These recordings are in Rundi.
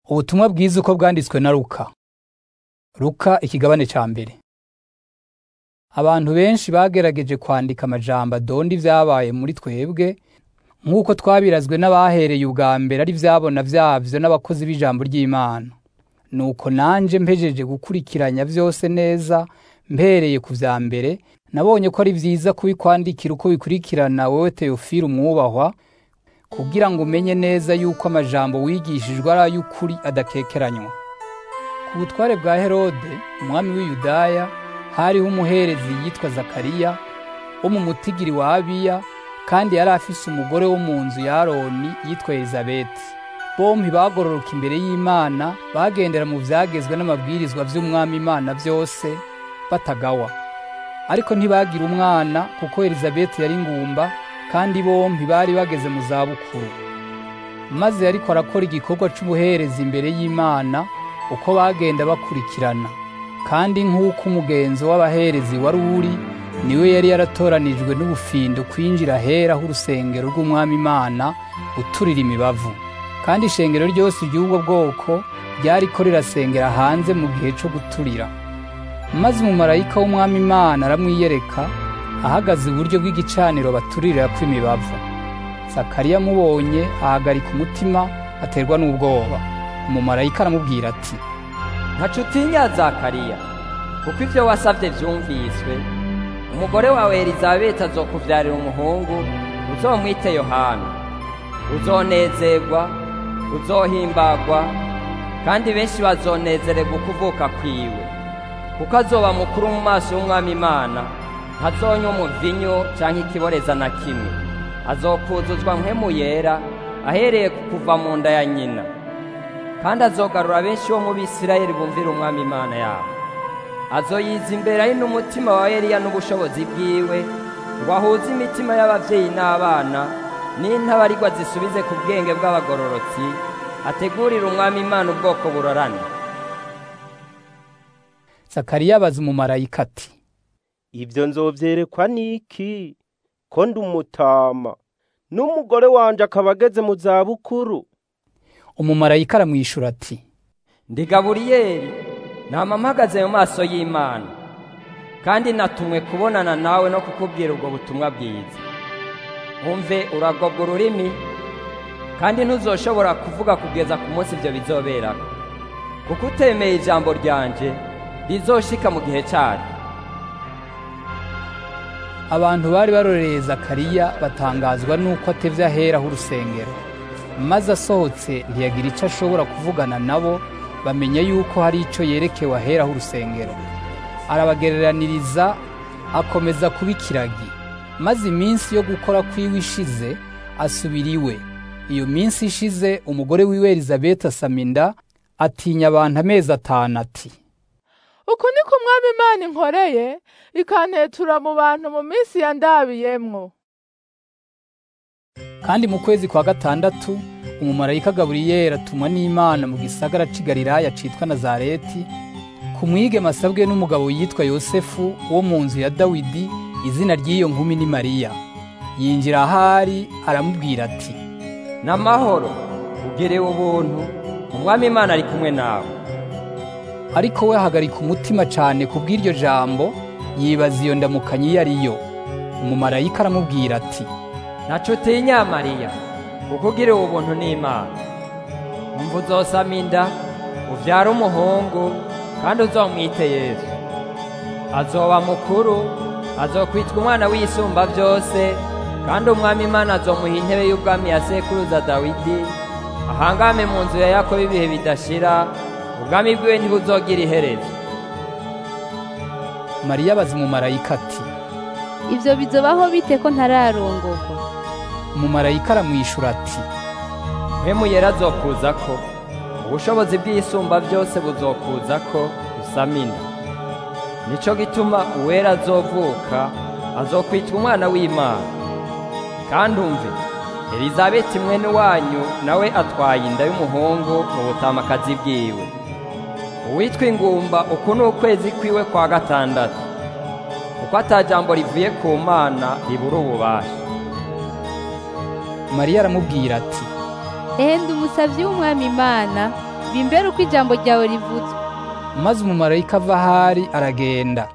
Ubutumwa bwiza uko bwanditswe na Luka. Luka ikigabane ca mbere. Abantu benshi bagerageje kwandika amajambo adonda ivyabaye muri twebwe nk'uko twabirazwe n'abahereye ubwa mbere ari vyabona vyavyo n'abakozi b'ijambo ry'Imana. Nuko nanje mpejeje gukurikiranya vyose neza mpereye ku vya mbere nabonye ko ari vyiza kubikwandikira uko bikurikirana wewe Theophile umwubahwa kugira ngo umenye neza yuko amajambo wigishijwe ari ay'ukuri adakekeranywa. Ku butware bwa Herode, umwami w'i Yudaya, hariho umuherezi yitwa Zakariya, wo mu mutigiri wa Abiya, kandi yari afise umugore wo mu nzu ya Aroni yitwa Elizabeti. Bompi bagororoka imbere y'Imana, bagendera mu vyagezwe n'amabwirizwa vy'umwami Imana vyose, batagawa. Ariko ntibagira umwana kuko Elizabeti yari ngumba, kandi bompi bari bageze mu zabukuru. Maze yariko arakora igikorwa c'ubuherezi imbere y'Imana, uko bagenda bakurikirana. Kandi nk'uko umugenzo w'abaherezi wari uri, niwe yari yaratoranijwe n'ubufindo kwinjira ahera h'urusengero rw'umwami Imana, uturira imibavu. Kandi ishengero ryose ry'ubwo bwoko ryariko rirasengera hanze mu gihe co guturira. Maze umumarayika w'umwami Imana aramwiyereka, ahagaze iburyo bw'igicaniro baturirako imibavu. Zakariya amubonye ahagarika umutima aterwa n'ubwoba. Umumarayika aramubwira ati, ntaco utinya Zakariya, kuko ivyo wasavye vyumviswe. Umugore wawe Elizabeti azokuvyarira umuhungu, uzomwite Yohana. Uzonezerwa, uzohimbagwa, kandi benshi bazonezererwa ukuvuka kwiwe. Kuko azoba mukuru mu maso y'umwami Imana, ntazonywa umuvinyu canke ikiboreza na kimwe. Azokuzuzwa mpwemu yera, ahereye ku kuva mu nda ya nyina. kandi azogarura benshi bo mu Bisirayeli bumvira umwami Imana yabo. Azoyiza imbere ari n'umutima wa Eliya n'ubushobozi bwiwe, ngo ahuze imitima y'abavyeyi n'abana, n'intabarigwa zisubize ku bwenge bw'abagororotsi, ategurira umwami Imana ubwoko burorana. Zakariya abaza umumarayika ati, Ivyo nzovyerekwa n'iki? Ko ndi umutama, n'umugore wanje akaba ageze mu zabukuru. umumarayika aramwishura ati, Ndi Gaburiyeli, nama mpagaze mu maso y'Imana, kandi natumwe kubonana nawe no kukubwira ubwo butumwa bwiza. Umve uragobwa ururimi, kandi ntuzoshobora kuvuga kugeza ku munsi ivyo bizoberako. Kuko utemeye ijambo ryanje, rizoshika mu gihe caryo. abantu bari barorereye Zakariya batangazwa nuko atevye ahera h'urusengero. Maze asohotse ntiyagira ico ashobora kuvugana nabo, bamenya yuko hari ico yerekewe ahera h'urusengero. Arabagereraniriza, akomeza kuba ikiragi. Maze iminsi yo gukora kwiwe ishize, asubira iwe. Iyo minsi ishize, umugore wiwe Elizabeti asama inda, atinya abantu amezi atanu ati, uku niko umwami imana inkoreye ikantetura mu bantu mu minsi yandabiyemwo Kandi mu kwezi kwa gatandatu umumarayika Gaburiyeli atumwa n'Imana mu gisagara c'i Galilaya citwa Nazareti ku mwigeme asabwe n'umugabo yitwa Yosefu wo mu nzu ya Dawidi izina ry'iyo nkumi ni Mariya yinjira ahari aramubwira ati N'amahoro, ugerewe ubuntu, umwami Imana ari kumwe nawe. ariko we ahagarika umutima cane ku bw'iryo jambo yibaza iyo ndamukanyi iyo ari yo umumarayika aramubwira ati Ntaco utinya Mariya, kuko ugiriwe ubuntu n'Imana. Umva uzosama inda, uvyara umuhungu, kandi uzomwite Yesu. Azoba mukuru, azokwitwa umwana w'isumba vyose, kandi umwami Imana azomuha intebe y'ubwami ya sekuruza Dawidi, ahangame mu nzu ya Yakobo ibihe bidashira, ubwami bwiwe ntibuzogira iherezo. Mariya abaza umumarayika ati Ivyo bizobaho bite ko ntararongorwa? umumarayika aramwishura ati Mpwemu yera azokuzako, ubushobozi bw'isumba byose buzokuzako usama inda. Nico gituma uwera azovuka, azokwitwa umwana w'Imana. Kandi umve, Elizabeti mwene wanyu nawe atwaye inda y'umuhungu mu butamakazi bwiwe. Uwitwa ingumba uku ni ukwezi kwiwe kwa gatandatu, kuko ata jambo rivuye ku Mana ribura ububasha. Mariya aramubwira ati Ehe ndi umusavyi w'umwami Imana bimbere uko ijambo ryawe rivuzwe maze umumarayika ava ahari aragenda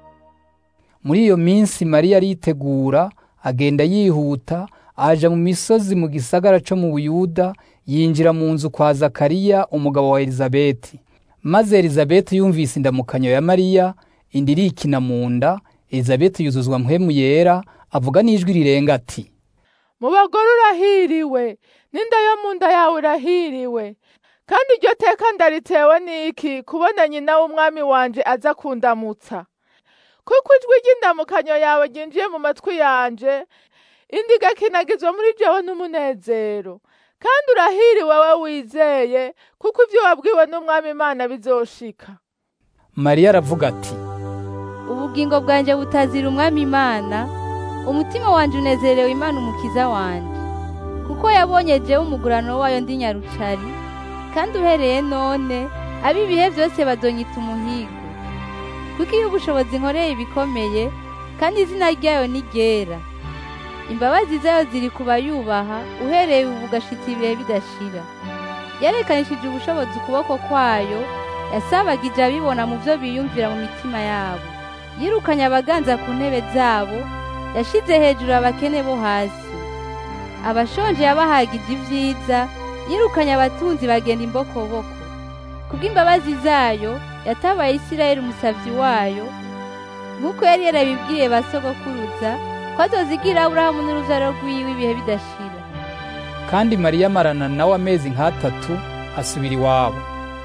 muri iyo minsi mariya aritegura agenda yihuta aja mu misozi mu gisagara co mu buyuda yinjira mu nzu kwa zakariya umugabo wa elizabeti maze elizabeti yumvise indamukanyo ya mariya inda irikina mu nda elizabeti yuzuzwa mpwemu yera avuga n'ijwi rirenga ati mu bagore urahiriwe n'inda yo mu nda yawe irahiriwe kandi iryo teka ndaritewe n'iki kubona nyina w'umwami wanje aza kundamutsa kuko ijwi ry'indamukanyo yawe ryinjiye mu matwi yanje indi igakinagizwa muri jewe n'umunezero kandi urahiriwe we wizeye kuko ibyo wabwiwe n'umwami imana bizoshika mariya aravuga ati ubugingo bwanjye butazira umwami imana umutima wanjye unezerewe imana umukiza wanjye kuko yabonye jewe umugurano wayo ndi nyarucari kandi uhereye none ab'ibihe byose badonyita umuhigo kuko iyo ubushobozi nkoreye ibikomeye kandi izina ryayo ni ryera imbabazi zayo ziri ku bayubaha uhereye ubu ugashitsa ibihe bidashira yarekanishije ubushobozi ukuboko kwayo yasabagije abibona mu byo biyumvira mu mitima yabo yirukanye abaganza ku ntebe zabo yashize hejuru abakene bo hasi abashonje yabahagije ibyiza yirukanye abatunzi bagenda imbokoboko kubw'imbabazi zayo yatabaye isirayeli umusavyi wayo nk'uko yari yarabibwiye ba sogokuruza ko azozigira aburahamu n'uruvyaro rwiwe ibihe bidashira kandi mariya amarana nawe amezi nk'atatu asubira iwabo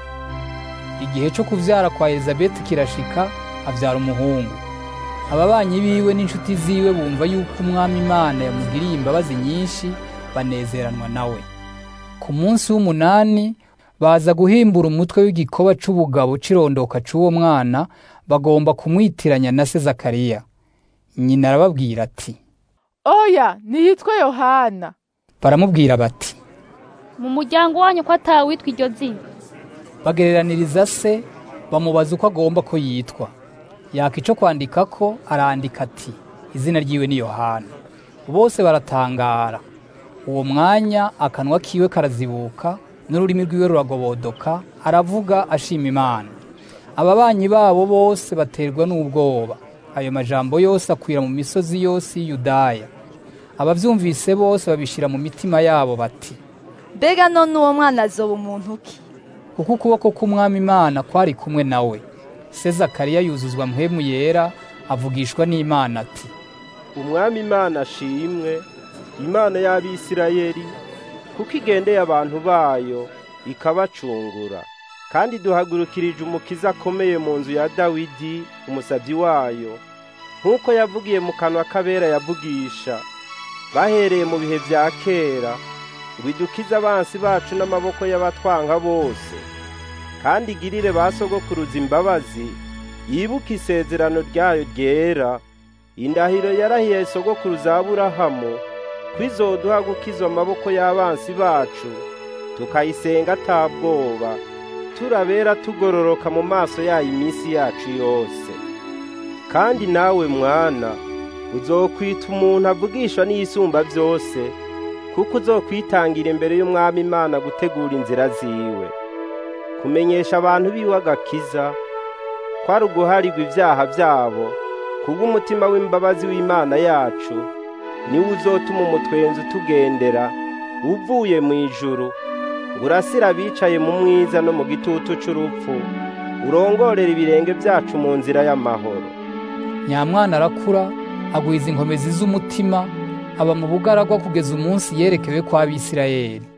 igihe cyo kuvyara kwa elizabeti kirashika avyara umuhungu ababanyi biwe n'inshuti ziwe bumva yuko umwami imana yamugiriye imbabazi nyinshi banezeranwa nawe ku munsi w'umunani baza guhimbura umutwe w'igikoba c'ubugabo c'irondoka c'uwo mwana bagomba kumwitiranya na se zakariya nyina arababwira ati oya niyitwe yohana baramubwira bati mu muryango wanyu ko atawitwa iryo zina bagereraniriza se bamubaza uko agomba ko yitwa yaka ico kwandika ko arandika ati izina ryiwe ni yohana bose baratangara uwo mwanya akanwa kiwe karazibuka n'ururimi rwiwe ruragobodoka aravuga ashima imana ababanyi babo bose baterwa n'ubwoba ayo majambo yose akwira mu misozi yose y'iyudaya abavyumvise bose babishira mu mitima yabo bati mbega none uwo mwana azoba umuntu ki kuko ukuboko k'umwami imana kwari kumwe nawe se zakariya yuzuzwa mpwemu yera avugishwa n'imana ati umwami imana ashimwe imana y'abisirayeli kuko igendeye abantu bayo ikabacungura kandi duhagurukirije umukiza akomeye mu nzu ya dawidi umusabyi wayo nk'uko yavugiye mu kanwa k'abera yavugisha bahereye mu bihe bya kera ngo idukize abansi bacu n'amaboko y'abatwanga bose kandi igirire ba sogokuruza imbabazi yibuke isezerano ryayo ryera indahiro yarahiye sogokuruza aburahamu ko izoduha gukiza amaboko y'abansi bacu tukayisenga atabwoba turabera tugororoka mu maso yayo iminsi yacu yose kandi nawe mwana uzokwita umuntu avugishwa n'iyisumba byose kuko uzokwitangira imbere y'umwami imana gutegura inzira ziwe kumenyesha abantu biwe agakiza kwari uguharirwa ibyaha byabo kubw'umutima w'imbabazi w'imana yacu niwe uzotuma umutwenzi utugendera uvuye mu ijuru ngo urasire abicaye mu mwiza no mu gitutu c'urupfu urongorera ibirenge byacu mu nzira y'amahoro nyamwana arakura agwiza inkomezi z'umutima aba mu bugaragwa kugeza umunsi yerekewe kwa Bisirayeli